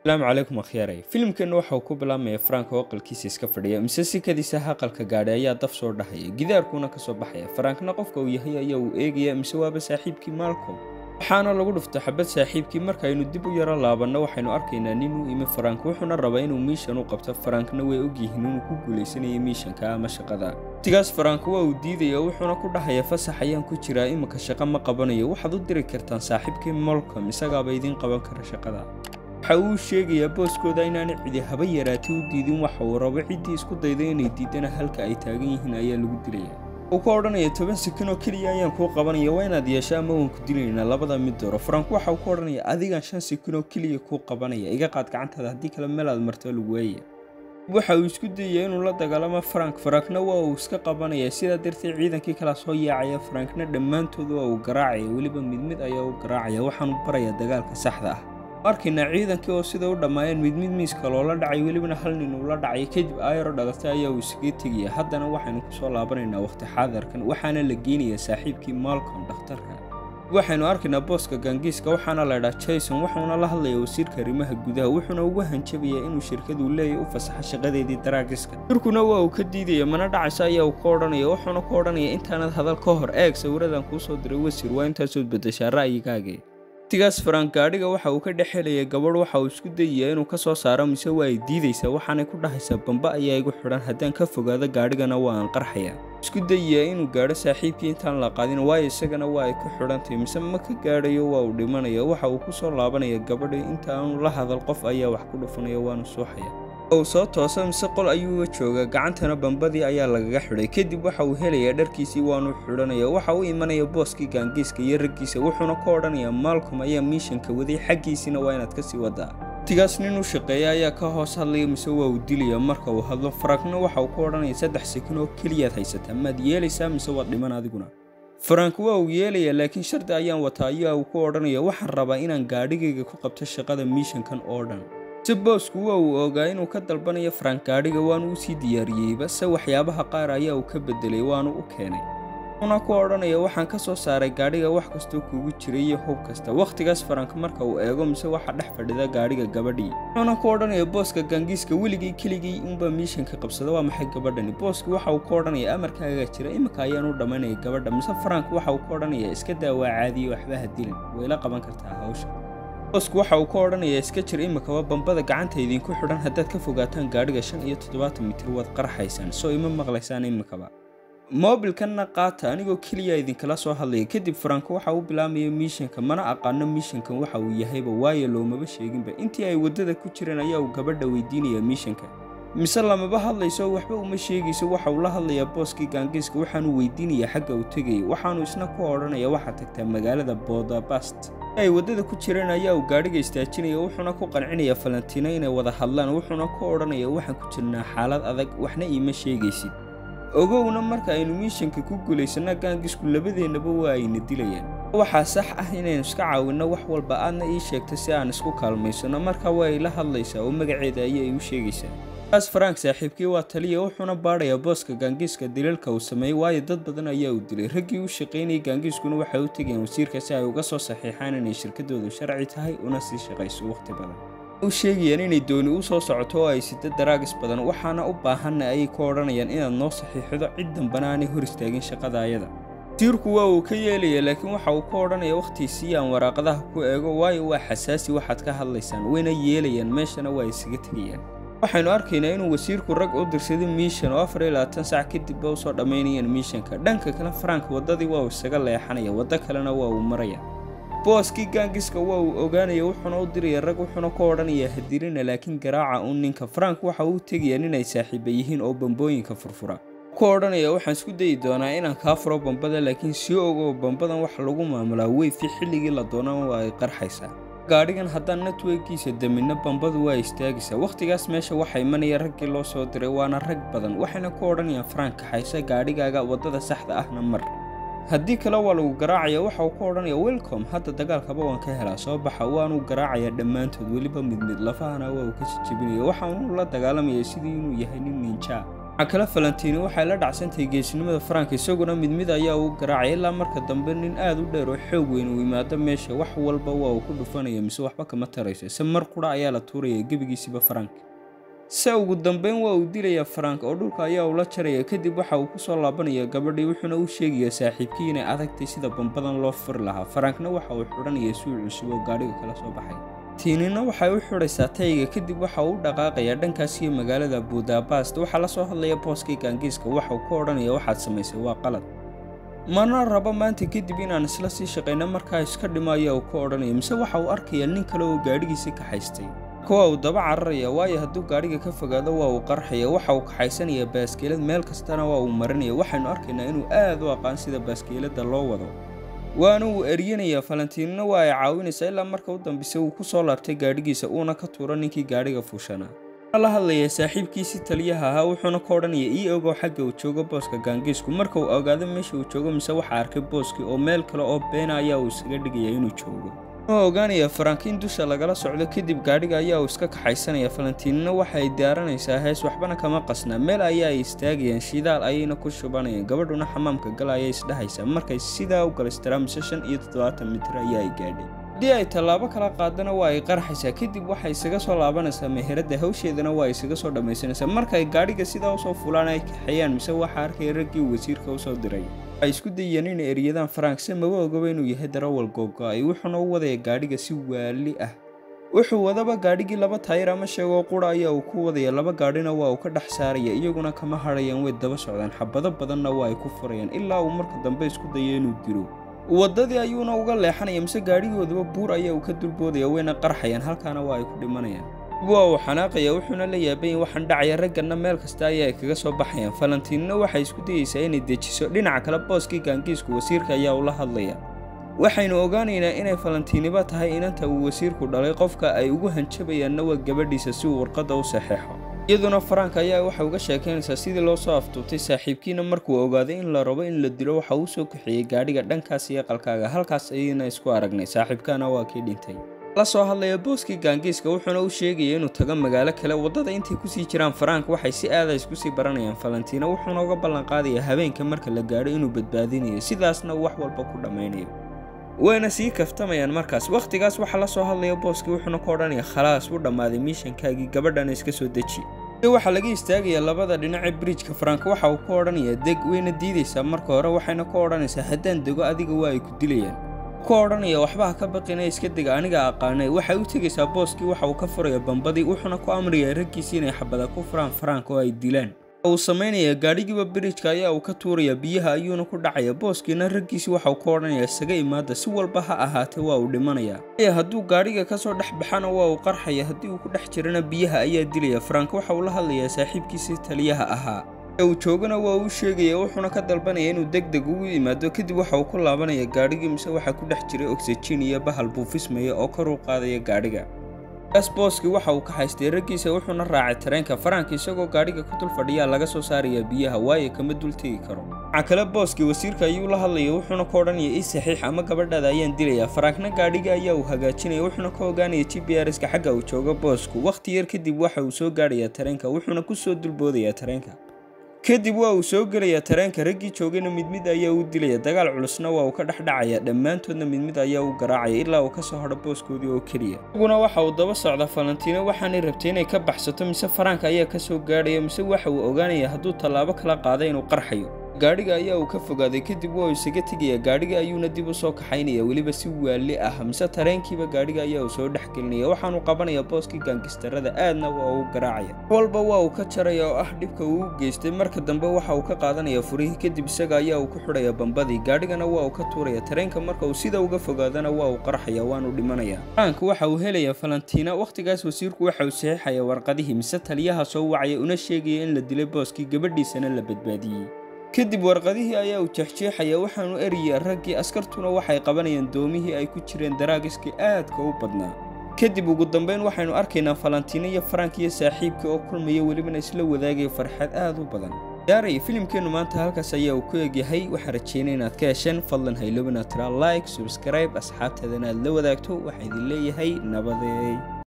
asalaamu calaykum akhyaarey filimkeenna waxa uu ku bilaabmaya frank oo aqalkiisa iska fadhiya mise sikadiisa aqalka gaadhay ayaa daf soo dhahaya gidaarkuuna kasoo baxaya farankna qofka uu yahay ayaa uu eegaya mise waaba saaxiibkii malcom waxaana lagu dhufta xabad saaxiibkii markaaynu dib u yaro laabanno waxaynu arkaynaa nin u imi farank wuxuuna rabaa inuu miishan u qabto farankna way ogyihiin inuu ku guulaysanaya miishanka ama shaqada waqtigaas farank waa uu diidaya wuxuuna ku dhahaya fasax ayaan ku jiraa iminka shaqo ma qabanayo waxaad u diri kartaan saaxiibkii molcom isagaaba idiin qaban kara shaqada waxa uu sheegayaa booskooda inaanay cidi haba yaraatay u diidin waxa uu rabo ciddii isku dayda inay diidana halka ay taagan yihiin ayaa lagu dilaya uu ka odhanaya toban sakin oo keliya ayaan kuu qabanaya waa inaad yeesho ama waan ku dilaynaa labada mid dooro farank waxa uu ka odhanaya adigaan shan sakin oo keliya kuu qabanaya iga qaad gacantaada haddii kale meel aad marto lagu waaya waxa uu isku dayaya inuu la dagaalamo farank farankna waa uu iska qabanaya sidaa darteed ciidankii kala soo yaacaya farankna dhammaantood waa uu garaacaya weliba mid mid ayaa u garaacaya waxaanu barayaa dagaalka saxda ah arkaynaa ciidankii oo sida u dhammaayeen mid mid miiska loola dhacay welibana hal nin uu la dhacay kadib ayaro dhalatay ayaa uu isaga tegaya haddana waxaynu kusoo laabanaynaa waqti xaadarkan waxaana la geynayaa saaxiibkii malcom dhakhtarka waxaynu arkaynaa booska gaangiiska waxaana laydhaa jason wuxuuna la hadlayaa wasiirka arrimaha gudaha wuxuuna ugu hanjabayaa inuu shirkadu leeyahy u fasaxo shaqadeedii daraagiska shirkuna waa uu ka diidaya mana dhacaysa ayaa uu ka odhanaya wuxuuna ku odhanaya intaanad hadal ka hor eeg sawiradan kuu soo diray wasiir waa intaasood bedeshaa ra'yigaagii waqtigaas farank gaadhiga waxa uu ka dhex helaya gabadh waxa uu isku dayayaa inuu ka soo saaro mise waa ay diidaysaa waxaanay ku dhahaysaa bamba ayaa igu xidhan haddaan ka fogaado gaadhigana waa aan qarxaya isku dayayaa inuu gaadho saaxiibkii intaan la qaadin waayo isagana waa ay ku xidhantahay mise ma ka gaadhayo waa uu dhimanaya waxa uu ku soo laabanaya gabadhi inta aanu la hadal qof ayaa wax ku dhufanaya waanu suuxaya uu soo toosa mise qol ayuuga jooga gacantana bambadii ayaa lagaga xidhay kadib waxa uu helayaa dharkiisii waanu xidhanaya waxa u imanaya booskii gaangiiska iyo raggiisa wuxuuna ka odhanayaa maalcom ayaa miishanka waday xaggiisina waa inaad kasii wadaa waqtigaas nin u shaqeeya ayaa ka hoos hadlaya mise waa uu dilaya marka uu hadlo farankna waxa uu ka odhanaya saddex sakin oo keliyaad haysataa maad yeelaysaa mise waad dhiman adiguna farank waa uu yeelayaa laakiin shardi ayaan wataa ayaa uu ku odhanaya waxaan rabaa inaan gaadhigayga ku qabto shaqada miishankan oo dhan si boosku waa uu ogaa inuu ka dalbanayo farank gaadhiga waanu u sii diyaariyeyba se waxyaabaha qaar ayaa uu ka bedelay waanu u keenay wuxuuna ku odhanaya waxaan ka soo saaray gaadhiga wax kastoo kuugu jiray iyo hub kasta wakhtigaas farank marka uu eego mise waxa dhex fadhida gaadhiga gabadhii wuxuuna ku odhanaya booska gaangiiska weligii keligii unbaa miishanka qabsada waa maxay gabadhani booski waxa uu ka odhanaya amarkaagaa jira iminka ayaan u dhammaynaya gabadha mise farank waxa uu ka odhanaya iska daa waa caadiye waxba ha dilin wayla qaban kartaa hawsha boosku waxa uu ka odhanayaa iska jir iminkaba bambada gacanta idinku xidhan haddaad ka fogaataan gaadhiga shan iyo toddobaatan mitir waad qarxaysaan soo ima maqlaysaan iminkaba moobilkanna qaata anigoo keliya idinkala soo hadlaya kadib faranko waxa uu bilaabmaya miishanka mana aqaano miishankan waxa uu yahayba waayo loomaba sheeginba intii ay waddada ku jireen ayaa uu gabadha weydiinayaa miishanka mise lamaba hadlayso waxba uma sheegayso waxa uu la hadlayaa booskii gaangiiska waxaanu weydiinayaa xagga uu tegayay waxaanu isna ku odhanaya waxaad tagtaa magaalada boodabast ay waddada ku jireen ayaa uu gaadhiga istaajinaya wuxuuna ku qancinayaa falantiino inay wada hadlaan wuxuuna ku odhanaya waxaan ku jirnaa xaalad adag waxna iima sheegaysid ogowna marka aynu miishanka ku guulaysanna gaangisku labadeennaba waa ayna dilayaan waxaa sax ah inaynu iska caawinno wax walba aadna ii sheegta si aan isku kaalmaysanno marka waa ay la hadlaysaa oo magaceeda ayay u sheegaysaa kaas farank saaxiibkii waa taliya wuxuuna baadhayaa booska gaangiiska daliilka uu sameeyey waayo dad badan ayaa uu dilay raggii u shaqaynayay gaangiiskuna waxay u tegayeen wasiirka si ay uga soo saxiixaan inay shirkadoodu sharci tahay una sii shaqayso wakhti badan u sheegayaan inay dooni u soo socoto oo ay sida daraagis badan waxaana u baahanna ayay ku odhanayaan inaad noo saxiixdo cid dambana aanay hor istaagin shaqada ayada wasiirku waa uu ka yeelaya laakiin waxa uu ka odhanaya wakhtiisii aan waraaqadaha ku eego waayo waa xasaasi waxaad ka hadlaysaan wayna yeelayaan meeshana waa isaga tegayaan waxaynu arkaynaa inuu wasiirku rag u dirsaday miishan oo afar iyo labaatan sac kadibba usoo dhammaynayaan miishanka dhanka kale farank waddadii waa uu isaga leexanaya waddo kalena waa uu maraya booskii gaangiska waa uu ogaanaya wuxuuna u diraya rag wuxuuna ka odhanayaa hadirina laakiin garaaca uun ninka farank waxa uu tegayaa inay saaxiiba yihiin oo bambooyinka furfura ku odhanaya waxaan isku dayi doonaa inaan kaa furo bambada laakiin sii ogow bambadan wax lagu maamulaa weyfi xilligii la doonana waa ay qarxaysaa gaadhigan haddaan networkiisa daminno bambadu waa istaagaysaa wakhtigaas meesha waxaa imanaya raggii loo soo diray waana rag badan waxayna ku odhanayaan farank kaxaysa gaadhigaaga waddada saxda ahna mar haddii kale waa lagu garaacaya waxa uu ka odhanaya welcom hadda dagaalkaba waan ka helaa soo baxa waanuu garaacayaa dhammaantood weliba mid mid lafahana waa uu ka jijebinaya waxaanuu la dagaalamaya sidii inuu yahay nin ninjaa waxaa kale valentini waxay la dhacsantahay geesinimada farank isaguna mid mid ayaa uu garaacay ilaa marka dambe nin aad u dheer oo xoog weyn uu yimaado meesha wax walba waa uu ku dhufanaya mise waxba kama tarayso se mar qura ayaa la tuuraya gebigiisiba farank se ugu dambeyn waa uu dilayaa farank oo dhulka ayaa ula jaraya kadib waxa uu kusoo laabanaya gabadhii wuxuuna u sheegayaa saaxiibkii inay adagtay sida bambadan loo furi lahaa farankna waxa uu xidhanaya suuc cusub oo gaadhiga kala soo baxay tiinina waxay u xidhaysaa tayga kadib waxa uu u dhaqaaqayaa dhankaas iyo magaalada budabast waxaa la soo hadlaya booskii gaangiiska waxauu ka odhanaya waxaad samaysay waa qalad mana rabo maanta kadib inaan isla sii shaqayno markaa iska dhimo ayaa uu ka odhanaya mise waxa uu arkayaa nin kale oo gaadhigiisii kaxaystay kuwa uu daba cararaya waayo hadduu gaadhiga ka fogaado waa uu qarxaya waxa uu kaxaysanaya baaskeelad meel kastana waa uu marinaya waxaynu arkaynaa inuu aad u aqaan sida baaskeeladda loo wado waana uu eryanaya falantiinina waa ay caawinaysaa ilaa marka u dambeysa uu ku soo laabtay gaadhigiisa uuna ka tuuro ninkii gaadhiga fuushanaa la hadlaya saaxiibkiisii taliyaha ahaa wuxuuna ka odhanaya ii ogow xagga uu joogo booska gaangiisku marka uu ogaado meesha uu joogo mise waxa arkay booskii oo meel kale oo beena ayaa uu isaga dhigaya inuu joogo wuxuu ogaanaya farankiin dusha lagala socdo kadib gaadhiga ayaa uu iska kaxaysanaya falantiinina waxa ay diyaaranaysaa hees waxbana kama qasnaa meel ayaa ay istaagayaan shidaal ayayna ku shubanayaan gabadhuna xamaamka gal ayay isdhehaysaa markay sidaa u galaystiraan mise shan iyo toddobaatan mitir ayaa ay gaadhay haddii ay tallaabo kala qaadana waa ay qarxaysaa kadib waxay isaga soo laabanaysaa meheradda hawsheedana waa isaga soo dhammaysanaysaa markay gaadhiga sidaa usoo fulaan ay kaxeeyaan mise waxaa arkaya raggii wasiirka usoo diray waxay isku dayeen inay eryadaan farank se maba ogaba inuu yahay darawal googo-ay wuxuuna u wadaya gaadhiga si waali ah wuxuu wadaba gaadhigii laba taayir ama sheegoo qura ayaa uu ku wadaya laba gaadhina waa uu ka dhex saaraya iyaguna kama hadhayaan way daba socdaan xabado badanna waa ay ku furayaan ilaa uu marka dambe isku dayo inuu dilo waddadii ayuuna uga leexanaya mise gaadhigoodaba buur ayaa uu ka dulboodaya wayna qarxayaan halkaana waa ay ku dhimanayaan waa uu xanaaqaya wuxuuna la yaabayin waxaan dhacaya ragganna meel kasta ayaa ay kaga soo baxayaan falantiinina waxay isku dayeysaa inay dejiso dhinaca kale booskii gaangiisku wasiirka ayaa ula hadlaya waxaynu ogaanaynaa inay falantiiniba tahay inanta uu wasiirku dhalay qofka ay ugu hanjabayaanna waa gabadhiisa si uu warqadda u saxeexo iyaduna farank ayaa waxay uga sheekaynaysaa sidii loo soo aftuubtay saaxiibkiina markuu ogaaday in la rabo in la dilo waxa uu soo kaxeeyey gaadhiga dhankaas iyo qalkaaga halkaas ayayna isku aragnay saaxiibkaana waa kii dhintay la soo hadlaya booskii gaangiiska wuxuuna u sheegaya inuu tago magaalo kale waddada intay kusii jiraan farank waxay si aada isku sii baranayaan falantiina wuxuuna uga ballanqaadaya habeenka marka la gaadho inuu badbaadinayo sidaasna wax walba ku dhammaynayo wayna sii kaftamayaan markaas wakhtigaas waxaa la soo hadlaya booskii wuxuuna ka odhanaya khalaas u dhammaaday miishankaagii gabadhana iska soo deji waxaa laga istaagaya labada dhinace bridjka farank waxa uu ka odhanayaa deg wayna diidaysaa marka hore waxayna ka odhanaysaa haddaan dego adiga waa ay ku dilayaan ka odhanaya waxba ha ka baqina iska dega aniga aqaanay waxay u tegaysaa booskii waxa uu ka furaya bambadii wuxuuna ku amrayaa raggiisii inay xabada ku furaan farank oo ay dilaan uu samaynayaa gaadhigiiba bridjka ayaa uu ka tuuraya biyaha ayuuna ku dhacaya booskiina raggiisii waxauu ka odhanaya isaga imaada si walba ha ahaatee waa uu dhimanayaa hadduu gaadhiga kasoo dhex baxana waa uu qarxaya haddii uu ku dhex jirana biyaha ayaa dilaya farank waxa uu la hadlayaa saaxiibkiisii taliyaha ahaa uu joogana waa uu sheegaya wuxuuna ka dalbanaya inuu deg deg ugu yimaado kadib waxa uu ku laabanaya gaadhigii mise waxaa ku dhex jiray oxygen iyo bahal buufismaya oo kor u qaadaya gaadhiga kaas booskii waxa uu ka haystay raggiisa wuxuuna raacay tareenka faranka isagoo gaadhiga ku dul fadhiyaa laga soo saaraya biyaha waayo kama dul tegi karo waxaa kale booskii wasiirka ayuu la hadlaya wuxuuna ka odhanaya ii saxiix ama gabadhaada ayaan dilayaa farankna gaadhiga ayaa uu hagaajinaya wuxuuna ka ogaanaya g b r ska xagga uu joogo boosku wakhti yar kadib waxa uu soo gaadhayaa tareenka wuxuuna ku soo dulboodayaa tareenka kadib waa uu soo gelayaa tareenka raggii joogayna mid mid ayaa u dilaya dagaal culusna waa uu ka dhex dhacaya dhammaantoodna mid mid ayaa u garaacaya ilaa uu ka soo hadho booskoodii oo keliya isaguna waxa uu daba socda falantiino waxaanay rabtay inay ka baxsato mise faranka ayaa ka soo gaadhaya mise waxa uu ogaanaya hadduu tallaabo kala qaaday inuu qarxayo gaadhiga ayaa uu ka fogaaday kadib waa uu isaga tegaya gaadhiga ayuuna dib u soo kaxaynaya weliba si waali ah mise tareenkiiba gaadhiga ayaa uu soo dhex gelinaya waxaanu qabanaya booskii gaangistarada aadna waa uu garaacaya walba waa uu ka jaraya oo ah dhibka uu u geystay marka dambe waxa uu ka qaadanaya furihii kadib isaga ayaa uu ku xidhaya bambadii gaadhigana waa uu ka tuuraya tareenka marka uu sida uga fogaadana waa uu qarxaya waanu dhimanaya farank waxa uu helaya falantiina wakhtigaas wasiirku waxa uu saxiixaya warqadihii mise taliyaha soo wacaya una sheegaya in la dilay booskii gabadhiisana la badbaadiyey kadib warqadihii ayaa uu jeexjeexaya waxaanu eraya raggii askartuna waxay qabanayaan doomihii ay ku jireen daraagiskii aadka u badnaa kadib ugu dambeyn waxaynu arkaynaa falantiino iyo farank iyo saaxiibkii oo kulmaya welibana isla wadaagaya farxad aad u badan yaaray filimkeennu maanta halkaas ayaa uu ku egyahay waxaan rajeynay inaad ka hesheen fadlan haylobina tira like subscribe asxaabteedana aad la wadaagto waxaa idin leeyahay nabadeey